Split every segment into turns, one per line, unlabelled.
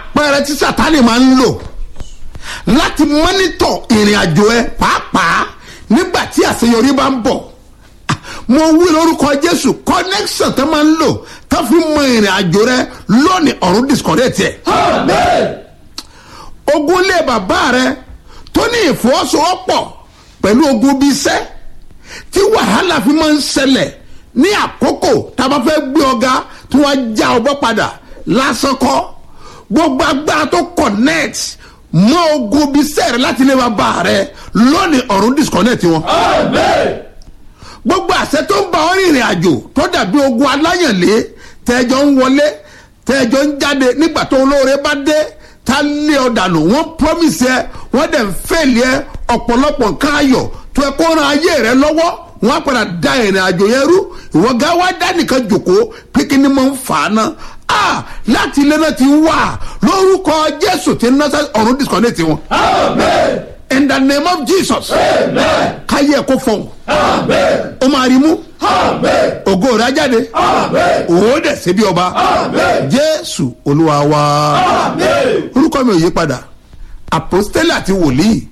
àpẹẹrẹ tí sátani máa ń lò láti mọ́nítọ̀ ìrìn àjò ẹ pàápàá nígbà tí àṣeyọrí bá ń bọ̀ mo wí lórúkọ jésù connection tó máa ń lò tó fi mọ ìrìn àjò rẹ lónìí ọ̀run disconnect ẹ̀ ogun lé bàbá rẹ tó ní ìfọwọ́sowọ́pọ̀ pẹ̀lú ogun bíi iṣẹ́ tí wàhálà fi máa ń ṣẹlẹ̀ ní àkókò tá a bá fẹ́ gbé ọ̀gá tí wọ́n á já ọgbọ́ padà lásán kọ́ gbogbo agbára tó connect mọ ogun bíi iṣẹ́ rẹ láti lé bàbá rẹ lónìí ọ̀run disconnect wọn gbogbo àṣẹ tó ń bá ọ rìnrìn àjò tó dàbí ogun aláyànlé tẹjọ ń wọlé tẹjọ ń jáde nígbà tó olóore bá dé tá lé ọ dànù wọn promise ẹ wọn dẹ̀ ń fèlè ẹ ọ̀pọ̀lọpọ̀ nǹkan ayọ̀ tó ẹ kó ran ayé rẹ lọ́wọ́ wọn á padà da ìrìn àjò yẹn rú ìwọ gá wá dá nìkan jòkó pé kí ni mo ń fà á ná a láti ilé náà ti wà lórúkọ jésù tí ń ná ọ̀run disconnect wọn.
Amen.
in the name of jesus
Amen.
káyé ẹ kó fọhùn
Amen.
ó máa rí mú
Amen.
ògo rẹ á jáde
Amen.
òwò dẹ̀ ṣe bí ọba
Amen.
jésù olúwa wa
Amen.
orúkọ mi ò yí padà apostole àti wòlíì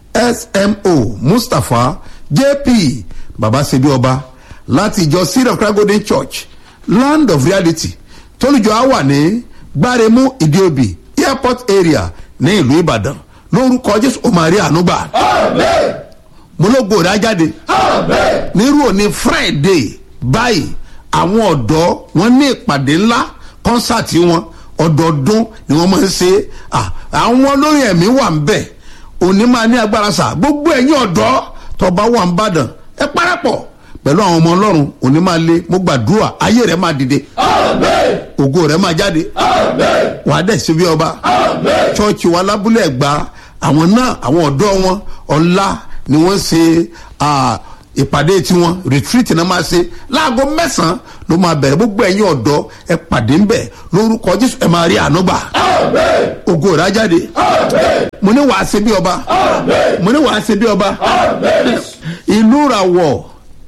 smo mustapha jp baba ṣe bí ọba láti ìjọ seed of christ golden church land of reality tólùjọ á wà ní gbáremú ìdíòbí airport area ní ìlú ìbàdàn lórúkọ jésù ó máa rí àánú gbà
Amen.
mo ló gbòòrò ajáde
Amen.
nírú òní friday báyìí àwọn ọ̀dọ́ wọn ní ìpàdé ńlá kọ́nsáàtì wọn ọdọọdún ni wọ́n máa ń ṣe Ah, àwọn olórin ẹ̀mí wà ń bẹ̀ òní máa ní agbára sà gbogbo ẹ̀yin ọ̀dọ́ tọba wà ń bàdàn ẹ parapọ̀ pẹ̀lú àwọn ọmọ ọlọ́run òní máa lé mo gbàdúrà ayé rẹ̀ máa dìde
Amen.
ògo rẹ̀ máa jáde
Amen.
wàá dẹ̀ ṣe bí ọba
Amen.
chọ́ọ̀chì wa lábúlé ẹ̀gbá àwọn náà àwọn ọ̀dọ́ wọn ọ̀la ni wọ́n ṣe ah, ìpàdé tiwọn retreat náà máa ṣe láago mẹ́sàn-án ló máa bẹ̀rẹ̀ gbogbo ẹ̀yin ọ̀dọ́ ẹ pàdé ńbẹ̀ lórúkọ jésù ẹ máa rí àánú gbà
Amen.
ògo rẹ̀ á jáde
Amen.
mo ní wàá ṣe bí ọba
Amen.
mo ní wàá ṣe bí ọba
Amen.
ìlú ràwọ̀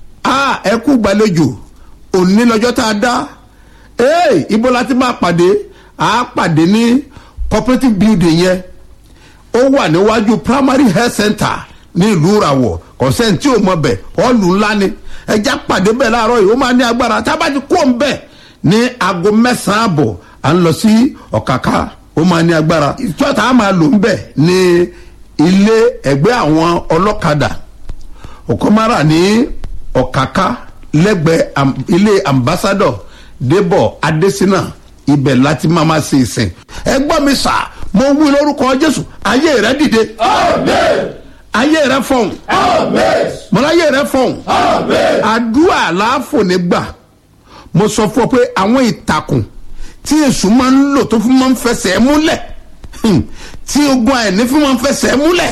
a ẹ kú gbàlejò òní lọ́jọ́ tá a dá ee ibo la ti máa pàdé a pàdé ní cooperative building yẹn ó wà níwájú primary health center ní ìlú ràwọ̀ kọ̀sẹ́ǹ tí ò mọ bẹ̀ ọ́ọ̀lù ńlá ni ẹja pàdé bẹ́ẹ̀ láàárọ̀ yìí ó máa ní agbára tá a bá ti kó ń bẹ̀ ní aago mẹ́sàn-án àbọ̀ à ń lọ sí ọ̀kàkà ó máa ní agbára ìtọ́ta a máa lò ń bẹ̀ ní ilé ẹgbẹ́ àwọn ọlọ́kadà òkọ́márà ní ọ̀kàkà lẹ́gbẹ̀ẹ́ am- ilé ambassadọ̀ débọ̀ adésínà ibẹ̀ láti máa máa ṣe ìsìn ẹ gbọ́ mi sà mo wí lórúkọ jésù ayé rẹ dìde
Amen.
ayé rẹ fọhùn
Amen.
mọláyé rẹ fọhùn
Amen.
àdúrà láàfò nígbà mo sọ fún ọ pé àwọn ìtàkùn tí èṣù máa ń lò tó fún máa ń fẹsẹ̀ múlẹ̀ hmm, tí ogun àìní fún máa ń fẹsẹ̀ múlẹ̀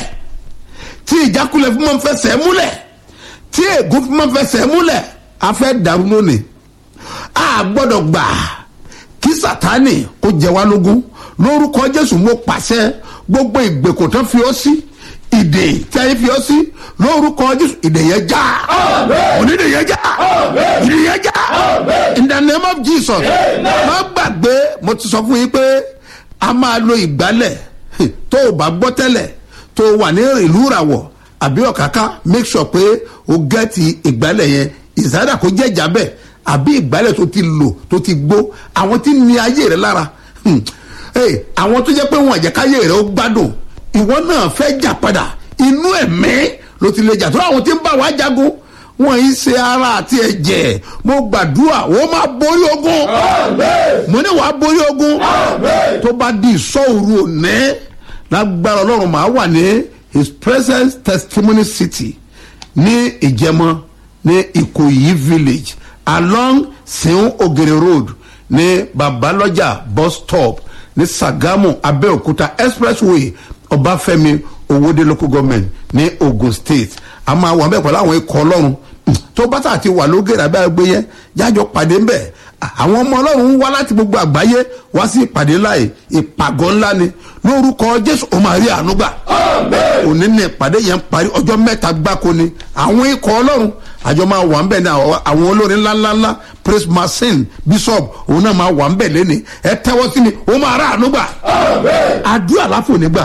tí ìjákulẹ̀ fún máa ń fẹsẹ̀ múlẹ̀ tí ègún fún máa ń fẹsẹ̀ múlẹ̀ a fẹ́ dàrú lónìí a gbọ́dọ̀ gbà kí sátani kó jẹ wá lógún lórúkọ jésù mo pàṣẹ gbogbo ìgbèkùn tán fi ọ sí ìdè tí a yẹ fi ọ sí lórúkọ jésù ìdè yẹn já
Amen.
onídè yẹn já
Amen.
ìdè yẹn já
Amen.
in the name of jesus
Amen.
má gbàgbé mo ti sọ fún yín pé a máa lo ìgbálẹ̀ tó o bá gbọ́ tẹ́lẹ̀ tó o wà ní ìlú ìràwọ̀ àbí ọ̀káká make sure pé o gẹ́ẹ̀tì ìgbálẹ̀ yẹn ìsáyàdà kó jẹ́ ìjábẹ̀ àbí ìgbálẹ̀ tó ti lò tó ti gbó àwọn tí ní ayé rẹ lára hmm, hey, àwọn tó jẹ́ pé wọn àjẹkáyé rẹ ó gbádùn ìwọ náà fẹ́ jà padà inú ẹ̀mí ló ti lè jà tó àwọn tí ń bá wa jagun wọn yìí ṣe ara àti ẹ̀jẹ̀ mo gbàdúrà wọ́n máa borí ogun
Amen.
mo ní wàá borí ogun
Amen.
tó bá di ìsọ̀rù òní lágbára ọlọ́run màá wà ní his presence testimony city ní ìjẹmọ ní ìkòyí village along seun ogere road ní babalọjà bus stop ní sagamu abeokuta expressway ọbáfẹ́mi owóde local government ní ogun state a máa wà bẹ́ẹ̀ pẹ̀lú àwọn ikọ̀ ọlọ́run tó bá tà ti wà lógèrè abẹ́ àgbé yẹn jájọ pàdé ńbẹ̀ àwọn ọmọ ọlọ́run ń wá láti gbogbo àgbáyé wá sí ìpàdé láì ìpàgọ́ ńlá ni lórúkọ jésù ó máa rí àánú gbà
Amen.
òní ní ìpàdé yẹn parí ọjọ́ mẹ́ta gbáko ni àwọn ikọ̀ ọlọ́run àjọ máa wà ń bẹ̀ ní àwọn àwọn olórin ńláńláńlá praise marcin bishop òun náà máa wà ń bẹ̀ lẹ́ni ẹ tẹ́wọ́ sí mi ó máa rà àánú gbà àdúrà láfò nígbà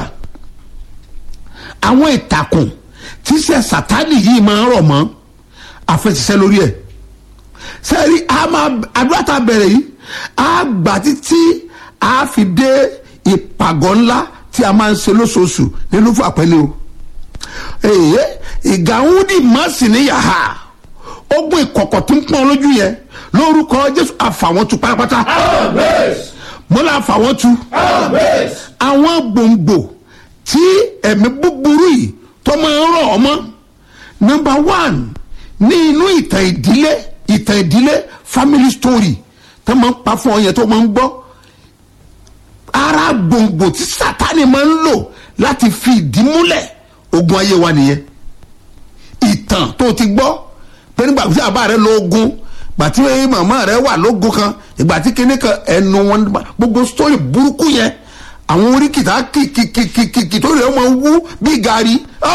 àwọn ìtàkùn tíṣẹ́ sátánì yìí máa ń rọ̀ mọ́ àfẹsẹ̀sẹ̀ lórí ẹ̀ sẹ́ẹ̀rí àdúrà tá a bẹ̀rẹ̀ yìí á gbà títí á fi dé ìpàgọ́ ńlá tí a máa ń ṣe lóṣooṣù nínú fún àpẹẹlẹ o èyí ìgàwúdì mọ́sì ní yàrá ogun ìkọ̀kọ̀ tó ń pọ́n lójú yẹn lórúkọ jésù àfàwọn tu pátápátá mo là àfàwọn tu àwọn gbòǹgbò tí ẹ̀mí búburú yìí tó máa ń rọ̀ ọmọ number one ní inú ìtàn ìdílé ìtàn ìdílé family story tó máa ń pa fún ọ yẹn tó máa ń gbọ́ ara gbòǹgbò tí sátani máa ń lò láti fi ìdí múlẹ̀ ogun ayé wa nìyẹn ìtàn tó ti gbọ́ pé nígbà tí àbá rẹ lọ ogun ìgbà tí màmá rẹ wà lógun kan ìgbà tí kinní kan ẹnu wọn gbogbo story burúkú yẹn àwọn oríkìtà kìkìkìkìkì tó rẹ̀ wọ́n wú bí gàrí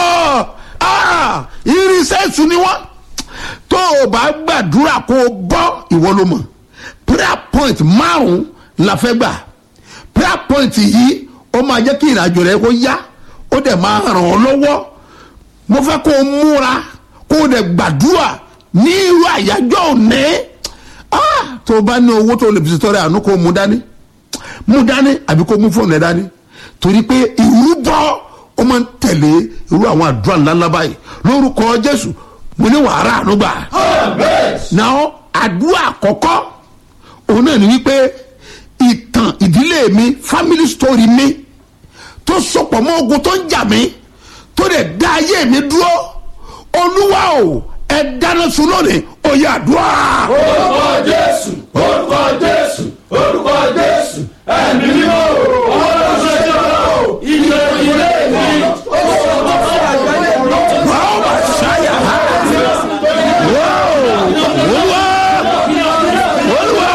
irinṣẹ́ ìsú ni wọ́n tó o bá gbàdúrà kó o bọ́ ìwọ ló mọ̀ prayer point márùn-ún la fẹ́ gbà prayer point yìí ó máa jẹ́ kí ìrìnàjò rẹ kó yá ó dẹ̀ máa ràn ọ́ lọ́wọ́ mo fẹ́ kó o múra kó o dẹ̀ gbàdúrà ní irú àyájọ́ òní tó o bá ní owó tó o lè fi ṣètọ́rẹ́ àánú kó o mú dání mú dání àbí kó o mú fóònù rẹ dání torí pé ìrúbọ ó máa ń tẹ̀lé irú àwọn àdúrà ńláńlá báyìí lórúkọ jésù mo ní wàhálà àánú gbà náà àdúrà àkọ́kọ́ òun náà ní wípé ìtàn ìdílé mi family story mi tó sopọ̀ mọ́ ogun tó ń jà mí tó lè dá ayé mi dúró olúwa o ẹ dáná sun lónìí ó yá àdúrà.
orúkọ jésù orúkọ jésù orúkọ jésù ẹ̀mí mímọ́ ọlọ́run ṣe jẹ́ ọ́ ilé ilé mi ó sọ ọ́ fún àgbáyé mi.
wàá wà sáyà olúwa olúwa olúwa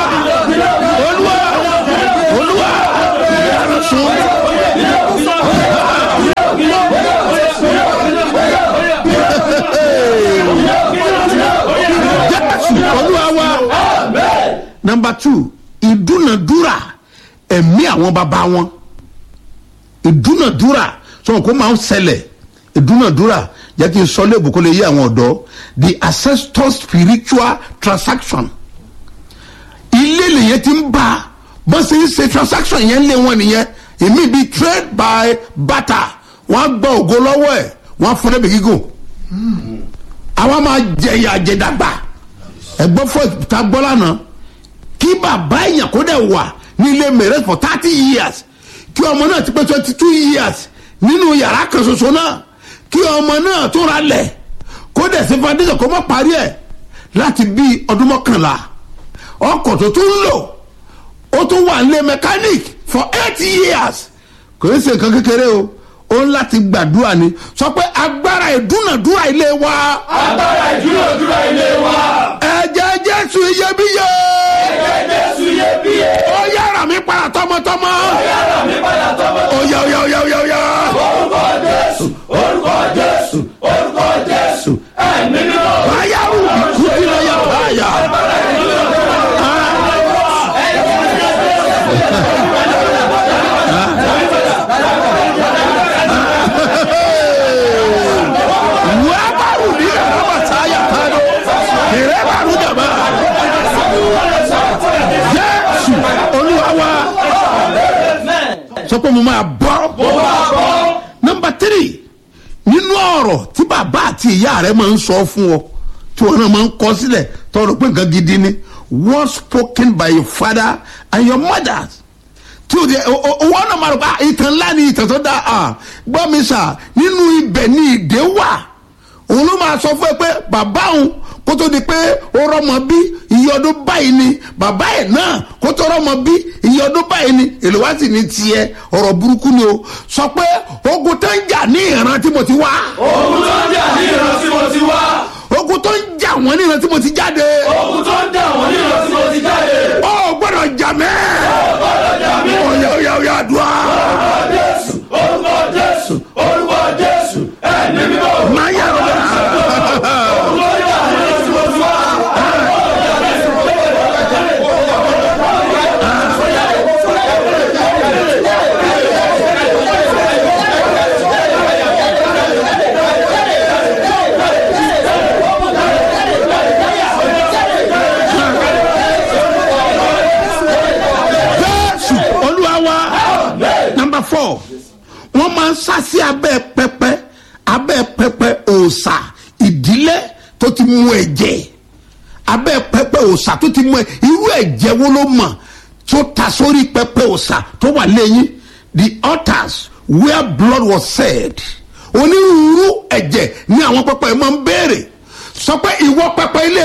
olúwa dáná sun. jésù olúwa wa number two ìdúnàdúrà ẹ̀mí àwọn bàbá wọn ìdúnàdúrà sọ̀rọ̀ kó máa ń ṣẹlẹ̀ ìdúnàdúrà jẹ́ kí n sọ léèbù kó lè yé àwọn ọ̀dọ́ the ancestor spiritual transaction ilé lèyẹn ti ń bá bó ṣe ń ṣe transaction yẹn lé wọn nìyẹn èmi bíi trade by barter wọ́n á gba ògo lọ́wọ́ ẹ̀ wọ́n á fún ẹ̀bẹ̀ gígùn àwọn máa jẹyà jẹdàgbà ẹgbọ́n fún ìta gbọ́ lánàá kí bàbá èèyàn kó dẹ̀ wà ní ilé mẹ̀rẹ́ for thirty years kí ọmọ náà ti pé twenty two years nínú yàrá kan ṣoṣo náà kí ọmọ náà tó ra lẹ̀ kó dẹ̀ sí foundation kó má parí ẹ̀ láti bí ọdún mọ́kànlá ọkọ̀ tó tún lò ó tún wà nílé mechanic for eight years kò ní ṣe nǹkan kékeré o ó ń láti gbàdúrà ni sọ pé agbára ìdúnàdúrà ilé wa
agbára ìdúródúró ilé wa
ẹ̀jẹ̀ jésù iyebíye
ẹ̀jẹ̀ jésù iyebíye
ó yára mi padà tọmọtọmọ
yàrá mi padà tọmọ
ó yá ó yá ó yá ó yá ó yá
orúkọ jésù orúkọ jésù orúkọ jésù ẹ̀mí mímọ́
báyàrú ìkúti lọ yà báyà. wàbàrù ní ẹ̀rọ sáyà kánú ìrẹ́bàrú dàbà jésù olúwa wa sọ pé mo máa bọ́ nọmba tírì nínú ọ̀rọ̀ tí bàbá àti ìyá rẹ̀ máa ń sọ fún ọ tí wọn náà máa ń kọ sílẹ̀ tọrọ pé nǹkan gidi ni word spoken by your father and your mother tí o de owó náà máa rò pé ah, ìtàn ńlá ni ìtàn tó dáa ah, gbọ́ mi sà nínú ibẹ̀ ni ìdè wà òun ló máa sọ fún ẹ pé bàbá òun kó tó di pé ó rọmọ bí iye ọdún báyìí ni bàbá ẹ̀ náà kó tó rọmọ bí iye ọdún báyìí ni èlò wá sì ní tiẹ̀ ọ̀rọ̀ burúkú ni o sọ pé ogun tó ń jà ní ìran tí mo ti wá
ogun tó ń jà ní ìran tí mo ti wá
ogun tó ń jà wọ́n ní ìran tí mo ti jáde
ogun tó ń jà wọ́n ní ìran tí mo ti jáde
ó gbọ́dọ̀ jà mẹ́
ọ̀dọ̀ jà mí
ọ̀yà ọ̀yà ọ̀yà àdúrà
orúkọ jésù orúkọ jésù orúkọ jésù ẹ̀mí mímọ́
máa yà rọ̀
ogun tó ń jà ní ìran tí
sá sí abẹ́ pẹpẹ abẹ́ pẹpẹ òòṣà ìdílé tó ti mú ẹ̀jẹ̀ abẹ́ pẹpẹ òòṣà tó ti mú ẹ irú ẹ̀jẹ̀ wo ló mọ̀ tó ta sórí pẹpẹ òòṣà tó wà lẹ́yìn the altars where blood was shed onírúurú ẹ̀jẹ̀ ní àwọn pẹpẹ máa ń béèrè sọ pé ìwọ pẹpẹ ilé